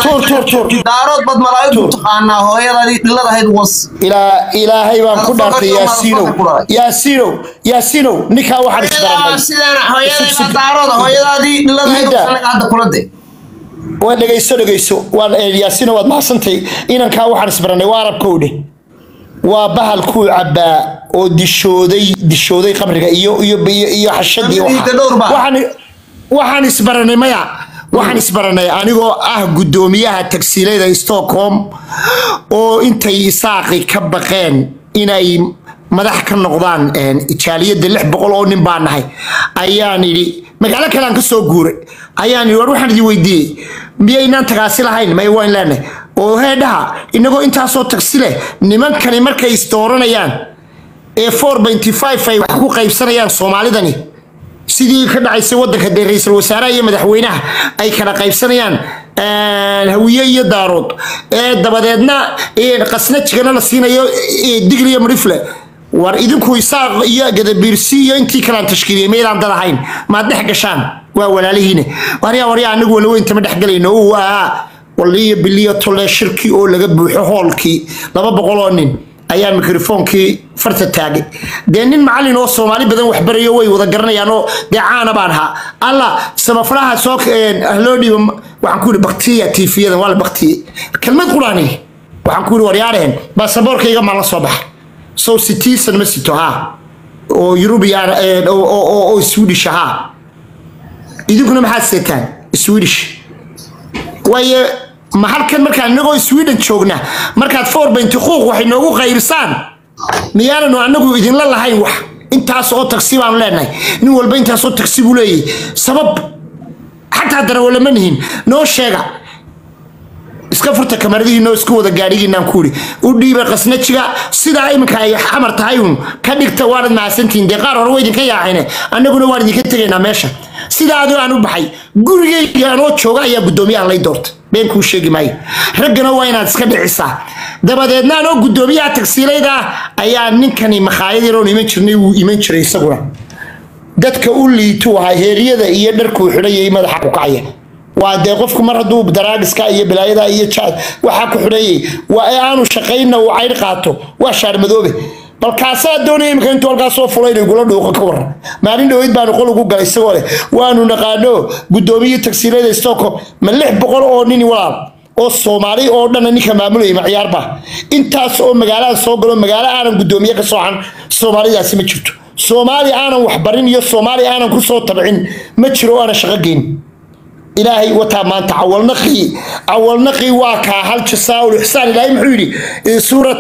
tuur tuur tuur daarood bad malaa'igtu taqaanaa hooyadadii dhiladahayd was ilaa ilaahay baan ku dhaartay Motherfucker, yaasiinow motherfucker. yaasiinow yaasiinow ninkaa waxaan isbaranay sidaan hooyadayda daarood hooyadaadii dhiladahayd Ida. wasanaga hadda kula de waa dhegayso dhegayso waan yaasiino waad mahadsantay inankaa waxaan isbaranay waa arabkowdhe waa bahal kuu cabbaa oo dishooday dishooday qabriga iyo iyo iyo, iyo xashadii waxa. Amiga dhowr baa. waxaan waxaan isbaranay maya waxaan isbaranay anigoo ah guddoomiyaha tagsiilayda stockholm oo intay isaaqi ka baqeen inay madax ka noqdaan een, jaaliyadda lix boqol oo nin baa nahay ayaan idhi magaalo kalean ka soo guuray ayaan idhi war waxaan idin weydiiyey miyaynaan tagaasi lahayn may waan leenahay oo heedhaha inagoo intaasoo tagsi leh nimankani markay isdooranayaan ee four benty five ay wax ku qaybsanayaan soomaalidani sidii ka dhacaysay wadanka dee ra-iisul wasaaraha iyo madaxweynaha ay kala qaybsanayaan een, hawiye iyo daarood ee dabadeedna een, qasnajigana la siinayo ee, digli iyo mudhifle war idinku isaaq iyo gadabiirsi iyo intii kalaan tashkiiliyay maydaan dad ahayn maad dhex gashaan waa walaalihiine waryaa waryaa anagu walaweynta ma dhexgalayno uu ahaa waliyo biliyo tolle shirki oo laga buuxo hoolkii laba boqol oo nin ayaa mikrofoonkii farta taagay dee nin macallin oo soomaali badan waxbarayo way wada garanayaan oo dee caana baan ahaa alla samafalaha soo loo dhiibo waxaan ku yidhi baktiya tiifiyadan waa la baktiye kelmad quraani waxaan ku yidhi waryaareen baasaboorkayga maan la soo baxa sow citizen ma sito haa oo yurubiyan oo swedish ahaa idinkuna maxaad seetaan swedish waayo ma halkan markaan inagoo sweden joogna markaad four benty quuq waxay noogu qaybsaan miyaananu anagu idinla lahayn wax intaas oo tagsi baanu leenahay nin walba intaasoo tagsi buu leeyahy sabab xataa darawalama nihin noo sheega iska furta kamaradihiinoo isku wada gaadhigiinaan ku iri u dhiiba qasnajiga sidaa iminka ay xamar tahay un ka dhigta waanad mahadsantihiin dee qaar hore waa idinka yaacayne annaguna waan idinka tegaynaa meesha sidaa adoo aan u baxay gurigayga anoo jooga ayaa guddoomiyaha lay doorta been kuu sheegi maayo raggana waa inaad iska dhicisaa dabadeedna anoo guddoomiyaha tagsiilayda ah ayaa ninkani makhaayad yaroon iman jirnay wuu iman jiray isaguna dadka u liituu ahaa heeryada iyo dharkuu xidhayay madaxa ku kacaya waa dee qofku mar hadduu daraagiska iyo bilaayada iyo jaad waxaa ku xidhayay waa ee aanu shaqaynna uu caydh qaato waa shaar madoobe balkaasaa doonaya imika intuu halkaas soo fulay inay gula dhuuqo ka waran maalin dhaweyd baanu qol ugu galay isagoo leh waanu naqaano guddoomiye tagsiilada stockholm ma lix boqol oo nin walaal oo soomaali oo dhanna ninka maamulayay ma ciyaarba intaas oo magaaladan soo galo magaalo aanan guddoomiye ka soocan soomaalidaasi ma jirto soomaali aanan waxbarin iyo soomaali aanan ku soo tabcin ma jiro oo aanan shaqo geyn ilaahay wataa maanta cawalnaqii cawalnaqii waa kaa hal jasaaul ixsaan ilaahay muxuu yidhi suurat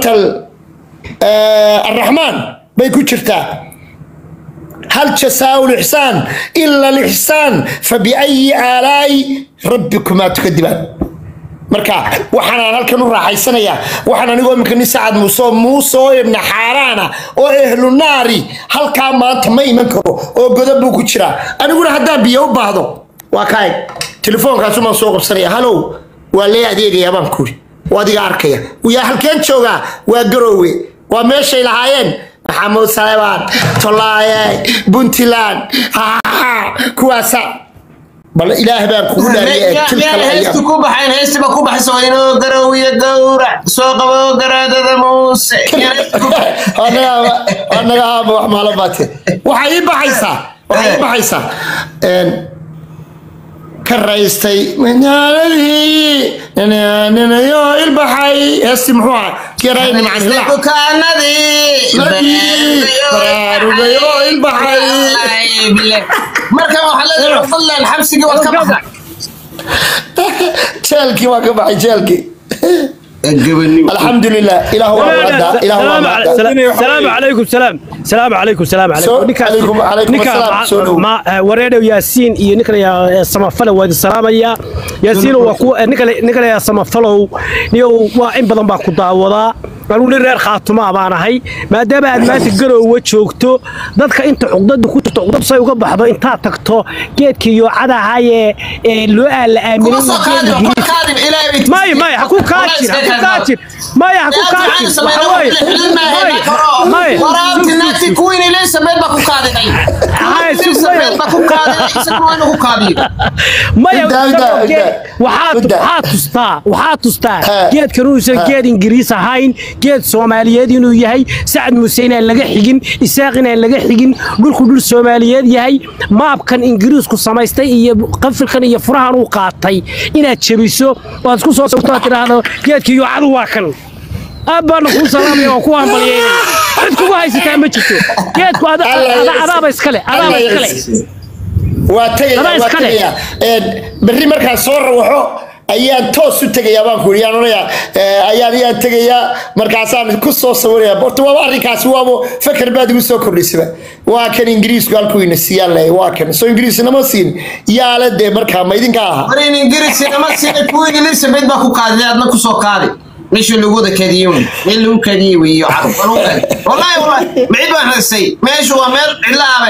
الرحمن بيكون شرتا هل جزاء الإحسان إلا الإحسان فبأي آلاء ربكما تكذبان marka waxaan halkan u raaxaysanaya waxaan anigoo imika nin sacad muuse muuse oo ibna xaaraana oo ehlu naari halkaa maanta ma iman karo oo godob buu ku jiraa aniguna haddaan biyo u baahdo waa kaay telefoonkaasumaan soo qabsanaya halow waa lee adeegayaa baan kuri waa adiga arkaya yaa halkeen joogaa waa garoowe waa meeshay lahaayeen maxamuud salebaan tolaaye puntland kuwaasa bal ilaah baan kugu miyaan heestu ku baxayn heestiba ku baxayso inoo garowiyo gowrac soo qabo garaadada muuse anaga aaba wax maalo baate waxay ii baxaysaa waxay ii baxaysaa ka raystay magaaladii ninayo ilbaxay heesti muxuu ahaa kirayni macnila baraarugayo ilbaxay markan waxaa leedahay fadlan xabsigii waad ka baxday jeelkii waa ka baxay jeelkii الحمد لله إله هو المعدى إله هو المعدى السلام عليكم سلام السلام عليكم السلام عليكم عليكم عليكم السلام سولو ما wareedo yaasiin iyo ninkan ya samafalo waa salaamaya yaasiin waa ku ninkan ninkan ya samafalo niyo waa in badan baa ku daawadaa anuu nin reer khaatuma baan ahay maadaama aad maanta garoowa joogto dadka inta cuqdada ku jirto cuqdad say uga baxdo intaad tagto geedkii yoocada ahaayee ee loo aala aaminay may may ha ku kaajir ha ku kaajir maya ha ku kaadin waxa weeye maya waraabti naagti kuwiin elizabeth baa ku kaadiday Hay, si elizabeth baa ku kaadiday isaguna waa inuu ku kaadiyo maya Inta, inta, inta. waxaad Inta. waxaad tustaa waxaad tustaa Ha. geedkan uusan geed ingiriis ahayn geed soomaaliyeed inuu yahay sacad muuse inaan laga xigin isaaq inaan laga xigin dhulku dhul soomaaliyeed yahay maabkan ingiriisku samaystay iyo qafilkan iyo furahan uu qaatay inaad jebiso oo aad isku soo sawirto aad tidhaahdo geedka yuucadu waa kan aad baana kuu salaamaya waa ku hambalyeynaya cid kugu haysataa ma jirto geedku ada- ada- adaaba iskale adaaba iskale waa tegaya Adaa waa iska leh. tegaya Een, berri markaan soo rawaxo ayaan toos u tegayaa baan ku yidhi yaan odhanayaa eh, ayaan ayaan tegayaa markaasaan ku soo sawirayaa horta waaba arrinkaasi waaba fakar baad igu soo kordhisaba waa kan ingiriisku halkuu ina siiyaan leeyahay waa kan soo ingiriis nama siin yaale dee markaa ma idinka aha marin ingiriis nama sina kuwiin elizabeth baa ku kaadiday adna ku soo kaadi meeshii lagu wada kadiyey wey meel lagu kadiyey wey iyo carab wallahi wallahi micid baan haysay meeshu waa meel cidlaabe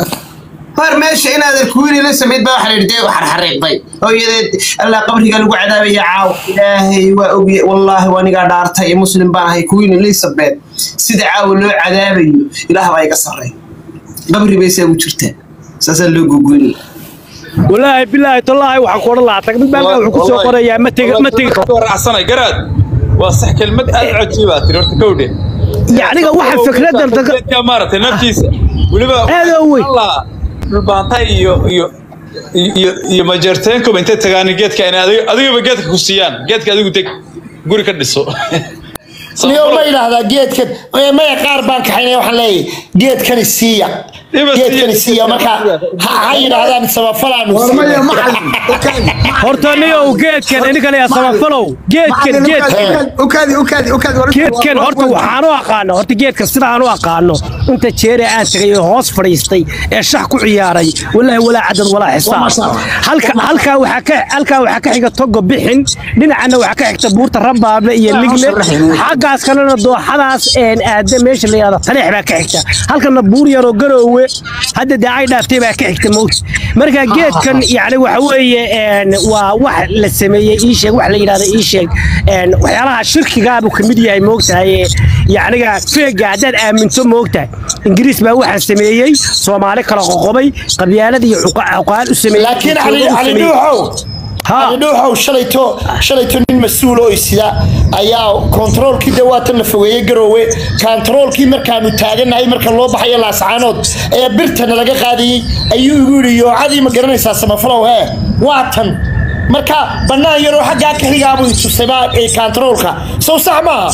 hor meesha inaad kuwiin elizabeth baa waxa la yidhi dee xarxariiqday hooyadeed allah qabriga lagu cadaabaya caaw ilaahay waa ogye wallaahi waa nigaa dhaartay ee muslim baan ahay kuwiin elizabeth sida caawa loo cadaabayo ilaah baa iga sarray qabri bay saa u jirtaa saasaa loo gogoynaya walaahi bilaahi tallaahi waxaan ku odhan lahaa tag mid baa wuxuu ku soo qorayaa ma tegi ma tegi karo raacsanay garaad waa sax kelmad aad u cajiiba tiri horta kowdhe yacniga waxa fikradan daga geedka maaragtay naftiisa weliba Aad oo weyn. Allah, dhulbaantay iyo iyo iyo iyo majeerteenkuba intay tagaan geedka inay adiga adigaba geedka ku siiyaan geedka adigu teg guri ka dhiso niyo ma yidhaahdaa geedkan eh, maya qaar baan kaxaynaya waxaan leeyahay geedkani siiya Iba geedkani siiya. siiya marka ha ha yidhaahdaan samafalaanu warmaya siiya macalin horta niyow geedkan ininkan yaa samafalow geedkan geedkan ukaadi ukaadi ukaadi geedkan horta waxaan u aqaano horta geedka sidaan u aqaano inta jeere aan tagay oo hoos fadhiistay ee shax ku ciyaaray walaahi walaa cadad walaa xisaab halka halkaa waxaa ka halkaa waxaa ka xiga togo bixin dhinacana waxaa ka xigta buurta rabaable iyo ligle xaggaas kalena dooxadaas een aada meesha la yidhahdo taleex baa ka xigta halkana buur yaroo garoowe hadda dee ay dhaaftay baa ka xigta mowt marka geedkan yacni waxa weeye een waa wax la sameeyey ii sheeg wax la yidhahdo ii sheeg een waxyaalaha shirkigaa buu ka mid yahay moogtahay yacniga feega haddaad aaminto moogtahay ingiriis baa waxaa sameeyey soomaali kala qoqobay qabyaalad iyo cuqa- cuqaal u sameeyey laakiin cali u cali sameeyey. dhuuxow Ha. cali dhuuxow shalayto shalayto nin mas-uul oo isida ayaa kontaroolkii dee waatan la fogeeyey garoowe kontaroolkii markaanu taaganahay marka loo baxayo laascaanood ee birtana laga qaadayey ayuu igu yidhi yoocadii ma garanaysaa samafalow hee waatan marka bannaan yaroo xaggaa ka xigaabuu itusay baa ee kontaroolka sow sax maaha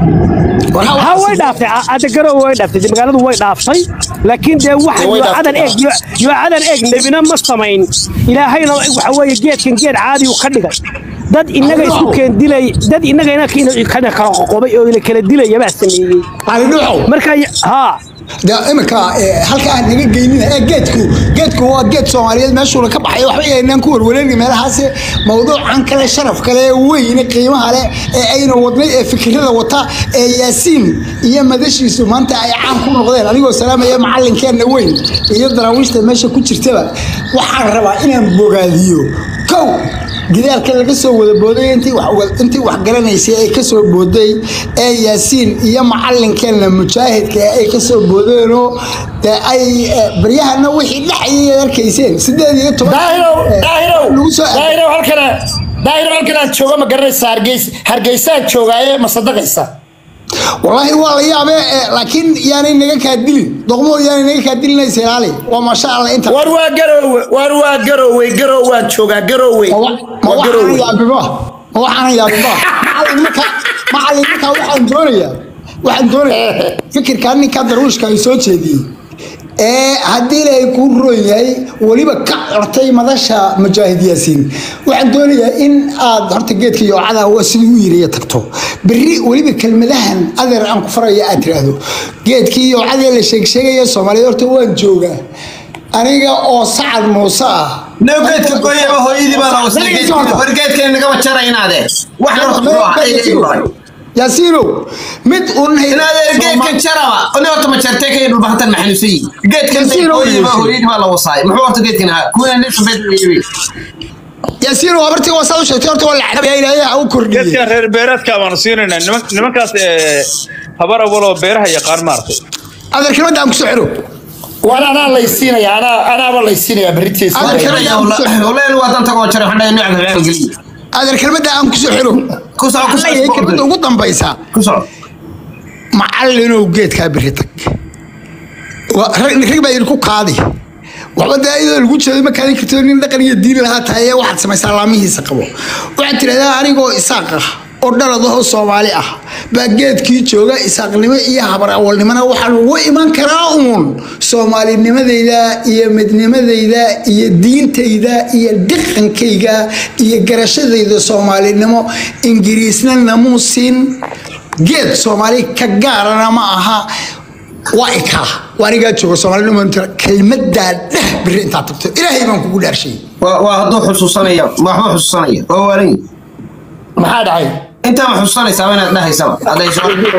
ha way dhaaftay hadda garowe way dhaaftay dee magaaladu way dhaaftay laakiin dee waxa Way yoocadan dhaaftay. eeg yoocadan eeg nebina ma samayn ilaahayna waxa weeye geedkan geed caadi uu ka dhigay dad inaga isku keen dilay dad inaga ina kala qoqobay oo ila kala dilaya baa sameeyey cali dhuuxow marka haa de iminka eh, halka aan naga geynin ee geedku geedku waa geed soomaaliyeed meeshuuna ka baxay waxba yaynaan ku warwareegni meelahaas mawduucan kale sharaf kale ee weyn qiimaha leh ee ayna wadnay ee fikirada wata ee yaasiin iyo madashiisu maanta ay caan ku noqdeen anigoo salaamaya macalinkeenna weyn iyo daraawiishta meesha ku jirtaba waxaan rabaa inaan bogaadiyo kow gidaalka laga soo wada booday intii wax intii wax garanaysay ay ka soo booday ee yaasiin iyo macalinkeenna mujaahidka ee ay ka soo boodeenoo dee ay eh, baryahana wixii dhexayay aad arkayseen sideed iyo toban daahirow eh, daahirow lagu soo daahirow halkana daahirow halkanaan jooga ma garanaysaa hargeys hargeysaan joogaaye ma sadaqaysa والله والله يا بي لكن يعني نجا كادلين ضغمو يعني نجا كادلين سيرالي وما شاء الله انت war waa garoowe war waa garoowe garow waan joogaa garoowe ما waa وحنا garoowe يا بابا ما وحنا يا بابا معلمك معلمك waxaan doonaya waxaan doonaya fikirkan ninka daruushka ay soo jeediyay ee haddii ilaahay kuu roon yahay weliba ka cortay madasha mujaahid yaasiin waxaan doonayaa in aad horta geedka yoocada waa sidii u yiriya tagto berri weliba kelmadahan adeer aan ku faraya aad tiraahdo geedkii yoocadee la sheegsheegaya soomaaliya horta waan joogaa aniga oo sacad muuse ah Noo geedka gooyaba hooyadii baa la wasay geedka war geedka nagama jaraynaade wax horta muxuu ahaa ay ay baray yaasiinow mid un inaade geedka jaraba oni horta ma jartay kay dhul bahatan maxanuusayi geedkan Yasiin oo gooyaba yeeshay. hooyadii baa la wasay muxuu horta geedkan ahaa kuwa nin sameed yibi yaasiin waa bartii waa saa u sheegtay horta waa lacnabaya ilaahay ha u kordhiyey geedkan reer beereedka baanu siinaynaa niman- nimankaas ee, habar awaloo beeraha yaqaan maartay adeer kelmadda aan kusoo xiro waan anaa laysiinaya anaa anaaba laysiinaya berritiisa Adeer Karaja- waleen waa dan tago jare xandhay nooca reer geliya adeer kelmadda aan kusoo xiro ku soco ku Allahay kelmadda soco ugu dambaysa ku soco macallinow geedkaa biri tag Waa- rag rag baa idinku kaadi waxba dee iyadoo lagu jeedo ma kaadin karto nin dhaqan iyo diin lahaa tahay ee waxaad samaysaa laamihiisa qabo waxaad tidhahdaa anigoo isaaq ah oo dhaladahoo soomaali ah baa geedkii jooga isaaqnimo iyo habar awalnimona waxaa lagu iman karaa uun soomaalinimadayda iyo midnimadayda iyo diintayda iyo dhaqankayga iyo garashadayda soomaalinimo ingiriisna namuu siin geed soomaali ka gaarana ma aha waa ikaa waa anigaa jooga soomaalinimo kelmadaa dheh biri intaad tagto ilaahay baan kugu dhaarshay waa waa hadduu xusuusanaya ma waxba xusuusanaya waa waalan maxaa dhacay intaa ma xusuusanaysaa inaad dhahaysaba hadday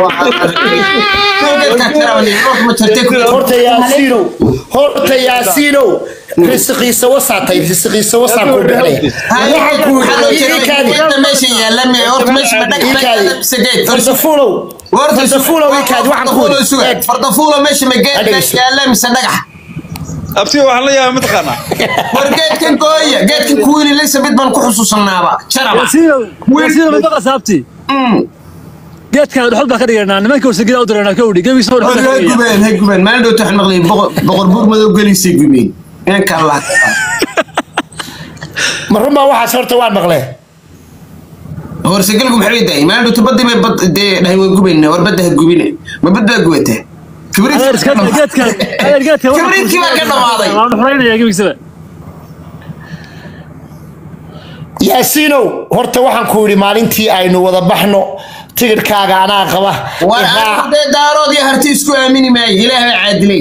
horta yaasiinow horta yaasiinow risiqiisa wasaatay risiqiisa wasaan ku bixinaya waxaan ku yidhi meesha yaalla me horta meesha ma dhagax fardafuulow fardafuulow ikaadi waxaan ku yidhi fardafuulo meesha ma geed Dhageyso. yaalla mise dhagax abti waxaan la yaabay mataqaanaa war geedkan gooya geedkan kuwiin elizabeth baan ku xusuusanaaba jaraba wasiiro madaqa saabti geedkan dhuxul baa ka dhiganaa nimanka wasagida u diranaa kowdhi gebiisa war dhuxul hay gubeen hay gubeen maalin dhowta waxaan maqlay boqor buur madow gelisay gubeen inanka allah ma runbaa waxaas horta waan maqlee horsegalku maxay daayay maalin dhowta badii bay bad dee dhahay way gubayna war badda ha gubine ma bad baa gubataa adeer iska geedkan adeer geedkan Kibriitkii baa ka dhammaaday. waan dhuxulaynaya gebiisaba yaasiinow horta waxaan ku yidhi maalintii aynu wada baxno tigidhkaaga anaa qaba war iraac. ardee daarood iyo harti isku aamini maayo ilaah baa caadilay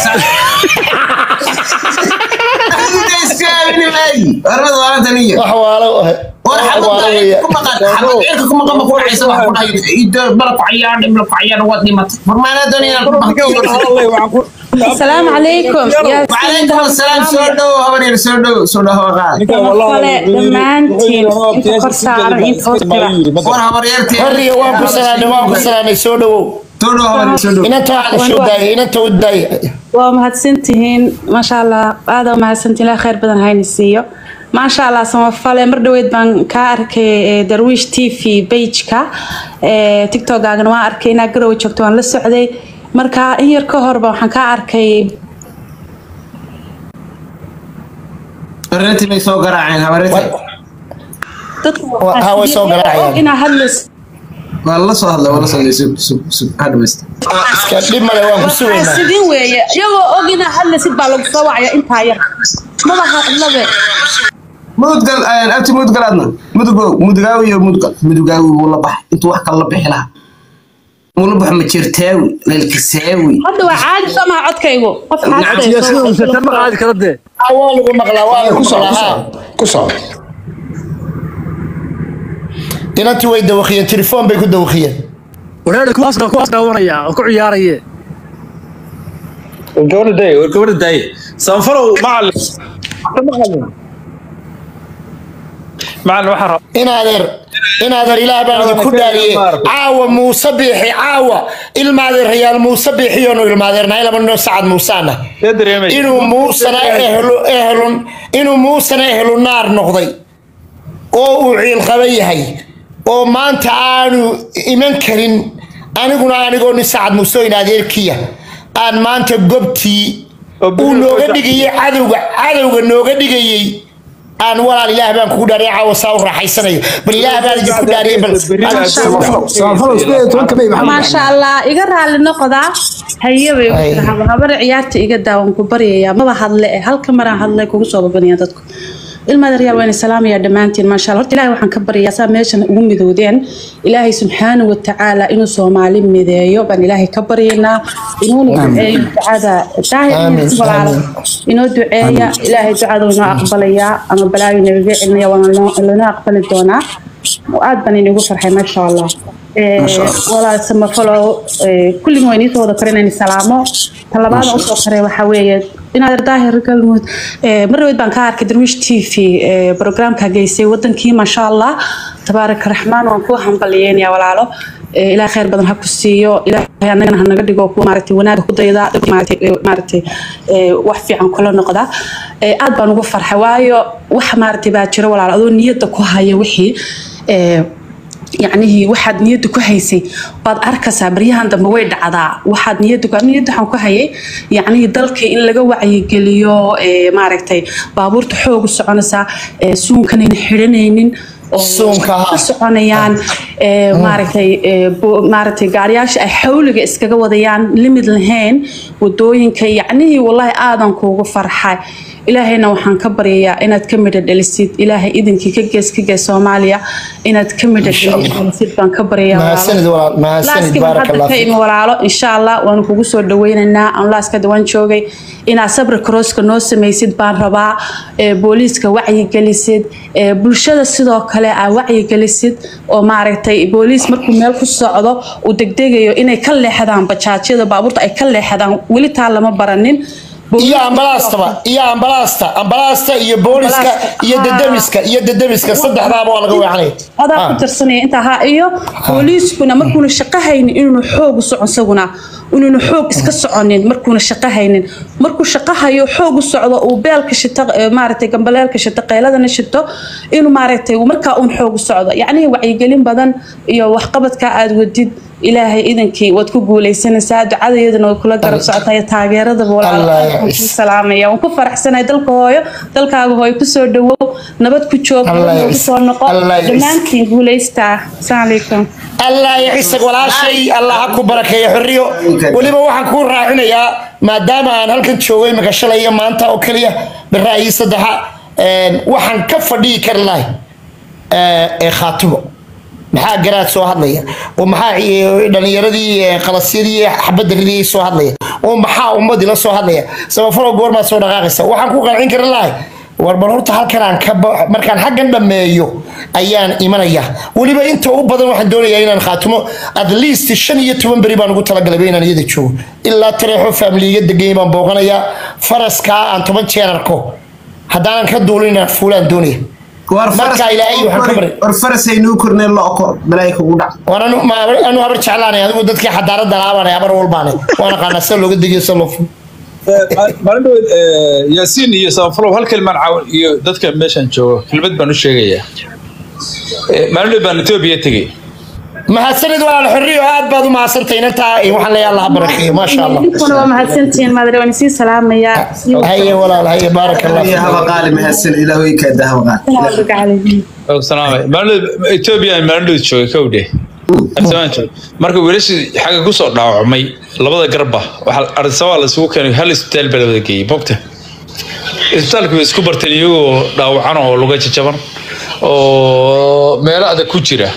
Ardee isku aamini maayo warmad waalantan iyo wax waalo war wax xabad waalo weeye. ku maqan xabad cirka ku maqan ma ku dhacaysa wax ku dhahay ido bala ku cayaan dhibla ku cayaan waad dhimatay war maanaa doonayaan ku baxay السلام عليكم يا وعليكم السلام soo dhow habar yar soo dhow soo dhow qaad kale dhammaantiin inta kor saaran inta hoos jira war habar yartii horiya waan ku salaanay waan ku salaanay soo dhawow soo dhow habar yar soo dhow inanta wax la soo daayay inanta u daayay waa mahadsantihiin maasha allah aada u mahadsantihiin ilaa khayr badan hayna siiyo maasha allah samafale mar dhaweyd baan kaa arkay eh, darwiish t v bageka tiktokaagana waan arkay inaa garowe joogto waan la socday marka in yar ka horba waxaan kaa arkay Arrintii bay soo garaaceen habaryartii dadka Wa- ha, way soo garaacayaan. inaa hadlays waa la soo hadlay waa la soo hadlay sug sug sug ha dhamaysta iska dhib male waan ku sugaynaa sidin weeye iyagoo og inaa hadlaysid baa lagu soo wacaya intaa yar maba hadlabe mudgal abti mudgal adna mudugow mudugaawi iyo mudgal mudugaawi wuu la baxay intuu wax kale la bixi lahaa wuu la baxo majirtaawi leelkasaawi hadda waa caadi soo maha codkaygu qof iyo sida uu sheegtay ma qaadi kara dee Ah, waa lagu maqlaa waa lagu maqlaa ha ku soco inantii way dawakiyeen telefoon bay ku dawakiyeen wareer kuwaas kuwaas daawanaya oo ku ciyaaraya gabadha daay war gabadha daay sanfalow macalin macalin waxaa raba in adeer in adeer ilaah baan idinku dhaariyey caawa muuse biixi caawa ilmaadeerayaal muuse biixiyoonu ilmaadeernahay laba noo sacad muusaana see dareemay inuu muusana ehlu ehlun inuu muusana ehlu naar noqday oo uu ciilqaba yahay oo maanta aanu iman karin aniguna anigoo nin sacad muuse in adeerkiya aan maanta gobtii Oo beri- uu nooga dhigayey cadowga cadowga nooga dhigayey aan walaal ilaah baan kugu dhaariyay caawa saa u raaxaysanayo bal ilaah baan idinku dhaariyay bal samafalo sideed iyo tobanka may maxamed maasha allah iga raali noqdaa haye bay Ay. habar ciyaarta iga daawan ku baryayaa maba hadle eh halka maraan hadlay kugu soo babanaya dadku ilmaadareyaal waan salaamayaa dhammaantiin maasha allah horta ilaahay waxaan ka baryayaa saa meeshan ugu midoodeen ilaahay subxaana wa tacaala inuu soomaali mideeyo baan ilaahay ka baryaynaa inuuna duceeyo ducada daahir Aamin, walaalo aamin. inoo duceeya ilaahay ducada inoo aqbalayaa ama balaayo nagaga celinaya waana loo- lanoo aqbali doonaa aad baan inigu farxay maasha allah Eh, walaal samafalo kulligin waa iniisoo wada kore inaan salaamo talabaada usoo kore waxaa weeye inaad daahir galmud mar dhaweyd baan ka arkay darwiish t v programka geysay wadankii maasha allah tabaaraka raxmaan waan ku hambalyeynaya walaalo Eh, ilaah khayr badan ha ku siiyo ilaahay annagana ha naga dhigo kuwa maaragtay wanaaga ku dayda dadka maaragtay eh, maaragtay eh, wax fiican kula noqda Eh, aad baan ugu farxay waayo wax maaragtay baa jira walaalo adoo niyadda ku haya wixii eh, yacnihii waxaad niyadda ku haysay waad arkaysaa baryahan dambe way dhacdaa waxaad niyadda ku niyadda waxaan ku hayay yacnihii dalkii in laga wacyigeliyo ee, maaragtay baabuurta xoog u soconaysaa ee, suunkanayna xidhanaynin oo Suunka, ha. ka soconayaan ee, maaragtay ee, bo- maaragtay gaariyaasha ay xawliga iskaga wadayaan limid lahayn wadooyinka yacnihii wallaahi aadan kuugu farxay ilaahayna waxaan ka baryayaa inaad ka midho dhalisid ilaahay idinkii ka gees ka gees soomaaliya inaad ka midho Insha Allah. dhalisid baan ka baryayaa mahadsanid walaalo. walaal mahadsanid laaskiin baarak hadda allah ka fiik imi walaalo insha allah waanu kugu soo dhaweynaynaa aan laaska dhawaan joogay inaad sabri crosska noo samaysid baan rabaa ee, booliiska wacyigelisid ee, bulshada sidoo kale aa wacyigelisid oo maaragtay booliis markuu meel ku socdo uu degdegayo inay ka leexdaan bajaajyada baabuurta ay ka leexdaan weli taa lama baranin iyo ambalaastaba iyo ambalaasta ambalaasta iyo booliska Ambalaasta, iyo haa. dadamiska iyo dadamiska saddexdaaba waa laga weecanaya adaa ku Ah. tirsanaya intaa ha iyo booliiskuna markuuna shaqo haynin inuuna xoog u socon isaguna inuuna xoog iska soconin markuuna shaqo haynin markuu shaqo hayo xoog u socdo uu beelka shito eh, maaragtay gambaleelka shito qeyladana shito inuu maaragtay uu markaa uun xoog u socdo yacnihii wacyigelin badan iyo waxqabadka aad wadid ilaahay idankii waad ku guuleysanaysaa ducadayaduna way kula garab socotaa iyo taageeradaba walaalo Allah aad baan ya kuu salaamaya waan ku faraxsanahay dalka hooyo dalkaaga hooyo kusoo dhawow nabad ku joog Allah ya ku soo noqo Allah ya dhammaantiin guulaystaa asalaamu calaykum allah ya cisag walaashay allah ha ku barakeeyo xorriyo weliba waxaan kuu raacinayaa maadaama aan halkan joogay imika shalay iyo maanta oo keliya biraayii saddexa een, waxaan ka fadhiyi kari lahay ee ee khaatimo maxaa garaad soo hadlaya oo maxaa eh, dhalinyaradii eh, qalasyadii xabadda ridiyay soo hadlaya oo maxaa ummadii la soo hadlaya samafalo goormaad soo dhaqaaqaysa waxaan ku qancin kari lahay war bal horta halkan aan ka ba- markaan xaggan dhammeeyo ayaan imanaya weliba inta u badan waxaan doonayaa inaan khaatimo at least shan iyo toban beri baan ugu talagalay inaan iyada joogo ilaa tareexo faamiliga degay baan booqanayaa faraskaa aan toban jeer arko haddaanan ka duulin inaan fuulaan doonaya war Marka ilaahay waxaan ka baray. war farasaynuu korneen lo okor balaayi kugu dhac waan anu ma anu habar jeclaanay adigu dadkii xadaarada laabanay habar walbaanay waan aqaanaa sida looga degiyo sida loo fulo maalin dhaweyd yaasiin iyo samafalow hal kelimaan caawin iyo dadka meeshan joogo kelmad baan u sheegayaa Eh, maalin dhaweyd baan etoobiya tegey mahadsanid walaal xorriyo aad baad u mahadsantahay inantaa waxaan leeyahay allah ha barakeeyo maasha allah idinkuna waa mahadsantihiin maadare waan isii salaamayaa haye walaal haye baaraka allah iyo haba fiik. qaali mahadsan ilaahoy kaada haba qaali oo salaamay maalin dhaweyd etoobiya aan maalin dhaweyd joogay kowdhe Arsabaan joogay. marka wiilashii xagga kusoo dhaawacmay labada garba waxaa arsabaa la isugu keenay hal isbitaal baa la wada geeyey mogta isbitaalka way isku barteen iyagoo dhaawacan oo luga jajaban oo meelo adag ku jira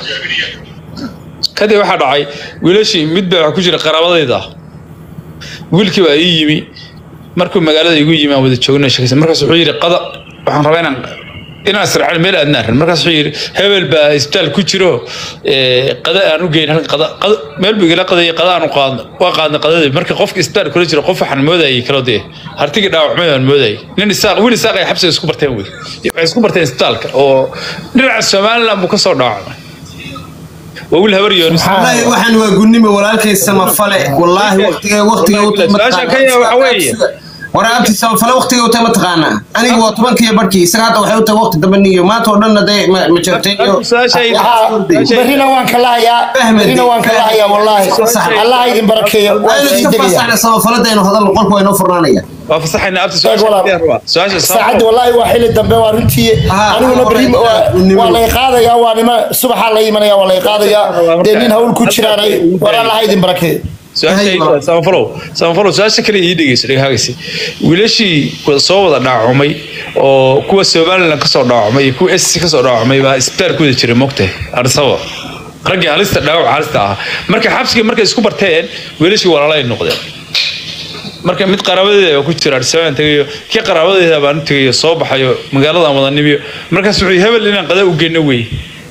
kadib waxaa dhacay wiilashii mid baa waxaa ku jira qaraabadayda wiilkii baa ii yimi markuu magaalada igu yimi aan wada joogna sheekaysan markaas wuxuu yidhi qada waxaan rabaa inaan inaan israacin meel aadnaan ran markaas wuxuu yidhi hebel baa isbitaal ku jiro ee, qada aan u geyn halkan qada qada meel buu igala qadayay qada aan u qaadno waa qaadna qadadii marka qofka isbitaal kula jiro qof waxaan moodayay kala dee hartigii dhaawacmay aan moodayay nin isaaq wiil isaaq ay xabsiga isku barteen wey waxay isku barteen isbitaalka oo dhinaca somaliland buu kasoo dhaawacmay waa wiil habar yoonis wallaahi waxaan waa gunnimo walaalkay samafale wallaahi waqtiga waqtiga u Su-aasha Kenya waxa weeye. waraabti samafale waqtiga u tahay mataqaanaa aniga waa tobankiiyo barhkii isaga hadda waxay u tahay waqti dambe niyo maanta oo dhan hadday ma ma jartay iyo Su-aasha- Waxaa- berrina waan ka lahayaa berrina waan ka lahayaa wallaahi allah ha idin barakeeyo waan aynu sii iska degaya fasaxna samafalada hadalno qolku waa inoo furnaanaya waa fasaxayna abti Eeg walaal. su-aasha saacadda wallaahi waa xili dambe waa runtii Ah, aniguna berri ah, waa- ah, waa lay qaadayaa waa nima subaxaa la imanaya waa lay qaadayaa dee nin hawl ku jiraanay war allah ha idin barakeeyo su-aasha samafalow samafalow su-aasha kale ii dhegeyso dhegahagasi wiilashii wada soo wada dhaacumay oo kuwa somaliland kasoo dhaacumay iyo kuwa sc kasoo dhaacumay baa isbitaal ku wada jira mogtahay arsaba raggii halista dhaawac halista ahaa marka xabsigii markay isku barteen wiilashii walaalay noqdeen marka mid qaraabadeeda ku jira arsabaan tegayo kii qaraabadeeda baan u tegayo soo baxayo magaaladan wada nimiyo markaas wuxuu yidhi, hebel inaan qada u geyno wey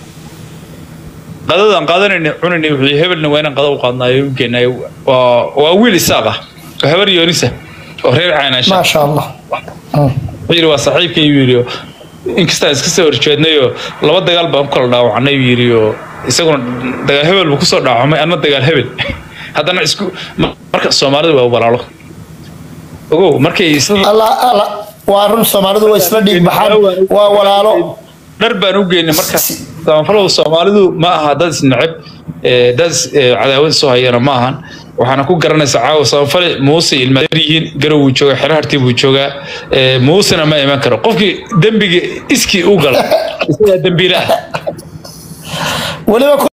qadadaan qaadanayna cunayna wuxuu yidhi, hebelna waa inaan qada u qaadnaayo u geenayo waa waa wiil isaaq ah oo habar yoonisa oo reer caynaansha maasha allah wuxuu yidhi waa saaxiibkay buu yidhi oo inkastaan iska soo horjeednayoo laba dagaal baan ku kala dhaawacnay buu yidhi oo isaguna dagaal hebel buu kusoo dhaawacmay anna dagaal hebel haddana isku marka soomaalidu waa walaalo ogow markay isla allah allah waa run soomaalidu waa isla dhiig baxaan waa walaalo dhar baan u geynay marka samafalow soomaalidu ma aha dad isneceb ee, dad is- ee, cadaawad soo hayana ma ahan waxaana ku garanaysaa caawa samafale muuse ilmaadar yihiin garow buu joogaa xero hartii buu joogaa ee, muusena ma iman karo qofkii dembiga iskii u gala isagaa dembiile ah weliba ku